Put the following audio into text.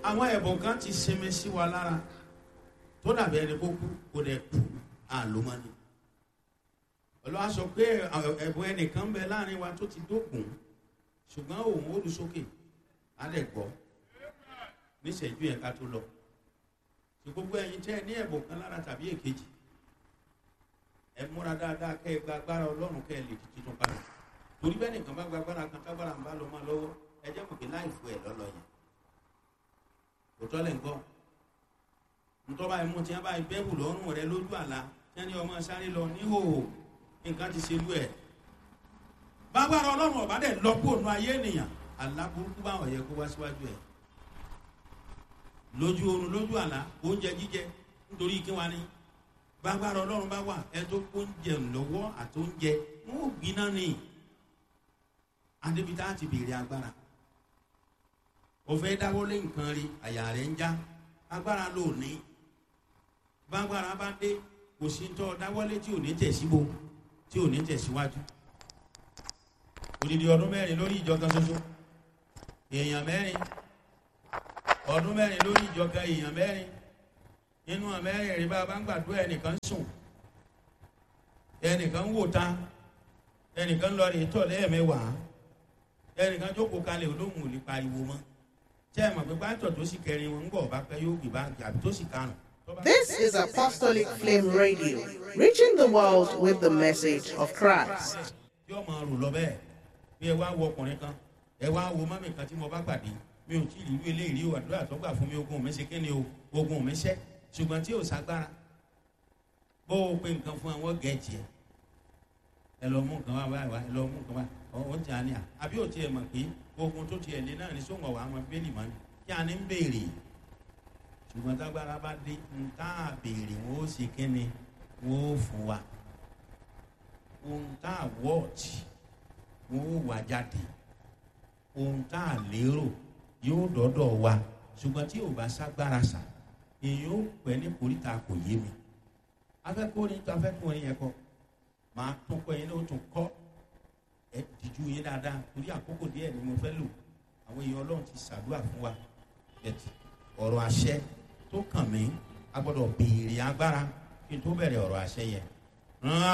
àwọn ẹ̀bùn kan ti sinmi sí wa lára tó dàbí ẹni kó kú kó dẹ̀ kú àlómọ́ni olùwà sọ pé ẹ̀bùn ẹnìkan bẹ láàrin wa tó ti dókun ṣùgbọ́n òun ó lu sókè á dẹ̀ gbọ́ níṣẹ́jú yẹn ká tó lọ tí gbogbo ẹ̀yin tẹ́ ẹ ní ẹ̀bùn kan lára tàbí èkejì ẹ múra dáadáa kẹ́ ẹ gba agbára ọlọ́run kẹ́ ẹ lè di titun padà torí bẹ́ẹ̀ nìkan bá gba agbára kan tágbára ń bá lọ máa lọ́wọ́ ẹ jẹ́ mọ̀ pé láì fún ẹ lọ́lọ́ yẹn òtọ́ lẹ̀ ń gbọ́ ntọ́ba ẹ̀mú tí wọ́n bá bẹ́ẹ̀bù lọ́rùn rẹ lójú àlá tí wọ́n ní ọmọ sáré lọ níhòòhò nǹkan ti ṣe lú ẹ̀ bágbára ọlọ́run ọ̀bá dẹ̀ lọ́pọ̀ ònú ayé ènìyàn àlá burúkú báwọn yẹ kó wá síwájú ẹ̀ lójú oorun lójú àlá oúnjẹ jíjẹ nítorí kí wọ́n ní bágbára ọlọ́run bá wà ẹ tó oúnjẹ lọ́wọ́ àti oúnjẹ wọn ò gbiná ni adébítà ti béèrè agbára òfẹ́ dáwọ́lé nǹkan rí àyà rẹ̀ ń já agbára ló ní bágbára bá dé kò sí tọ́ dáwọ́lé tí ò ní tẹ̀síbo tí ò ní tẹ̀síwájú odidi ọdún mẹ́rin lórí ìjọ kan ṣoṣo èèyàn mẹ́rin ọdún mẹ́rin lórí ìjọ kan èèyàn mẹ́rin nínú àmẹ́rin rí bá a bá ń gbàdúrà ẹnìkan sùn ẹnìkan wò ta ẹnìkan lọ rí tọ̀ lẹ́ẹ̀mẹ́wàá ẹnìkan jókòó kalẹ̀ olóhùn ò lè pariwo mọ́ tẹ́ ẹ mọ̀ pé pátọ̀ tó sì kẹrin wọn ń bọ̀ bá pẹ́ yóò gbé bá àbí tó sì karùn. This is Apostolic Flame Radio, reaching the world with the message of Christ. yóò máa rò lọ bẹ́ẹ̀ bí ẹ wá wo ọkùnrin kan ẹ wá wo mọ́mì kan tí mo bá pàdé mi ò tí ì rí irú eléyìí o àdúrà tó gbà fún mi ogun mi ṣe kí ni o ogun mi ṣẹ́ ṣùgbọ́n tí ò ságbára bó o pe nǹkan fún àwọn gẹ̀ẹ́jì ẹ ẹ lọ mú nǹkan wá báyìí wá ẹ lọ mú nǹkan wá ọ̀hún tí a ní à àbí ò tiẹ̀ mọ̀ pé ogun tó tiẹ̀ lé náà ní sóńgọ̀ wà á mọ bẹ́ẹ̀lì mọ́ ni kí a ní ń béèrè ṣùgbọ́n tágbára bá dé ń tá a béèrè wọn ó ṣe kí ni wọn ó fún wa ohun tá a wọ́ọ̀tì wọn ó wà jáde ohun tá a lérò yóò dọ́dọ̀ wa ṣùgbọ́n tí ò bá ságbára sà èyí ó pẹ́ ní koríta kò yé mi afẹ́kùnrin tó afẹ́kùnrin yẹn kọ́ máa tún kọ́ yẹn ní o tún kọ́ ẹ dìjú yín dáadáa torí àkókò díẹ̀ ni mo fẹ́ lò àwọn èèyàn ọlọ́run ti ṣàdúrà fún wa ẹ̀tì ọ̀rọ̀ àṣẹ tó kàn mí a gbọ́dọ̀ béèrè agbára kí n tó bẹ̀rẹ̀ ọ̀rọ̀ àṣẹ yẹn rán